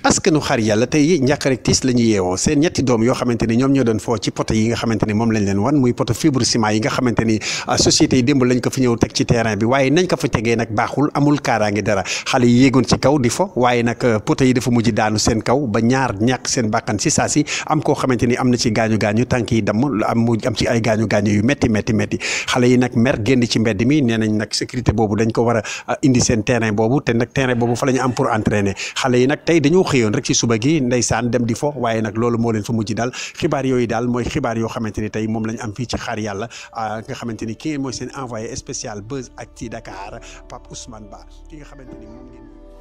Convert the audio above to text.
askanu xar yàlla tey njàkk rek tiis la ñu yeewoo seen ñetti doom yoo xamante ni ñoom ñoo doon foo ci poto yi nga xamante ni moom lañ leen wan muy poto fibre ciment yi nga xamante ni société yi démb lañ ko fi ñëw teg ci terrain bi waaye nañ ko fa tegee nag baaxul amul kaaraange dara xale yi yéegoon ci kaw di fo waaye nag poto yi dafa mujj daanu seen kaw ba ñaar ñàkk seen bàkkan si saa si am koo xamante ni am na ci gaañu gaañu tànk yi damm am mu am ci ay gaañu gaañu yu métti métti métti xale yi nag mer génn ci mbedd mi nee nañ nag sécurité boobu dañ ko war a indi seen terrain boobu te nag terrain boobu fa la ñu am pour entraîner xale yi nag tey dañoo xëyoon rek ci suba gi ndeysaan dem di fo waaye nag loolu moo leen fa mujj daal xibaar yooyu daal mooy xibaar yoo xamante ni tey moom lañ am fii ci xaar yàlla nga xamante ni ki ngeen mooy seen envoyé spécial Buzz Actu Dakar Pape Ousmane Ba ki nga xamante ni moom ngeen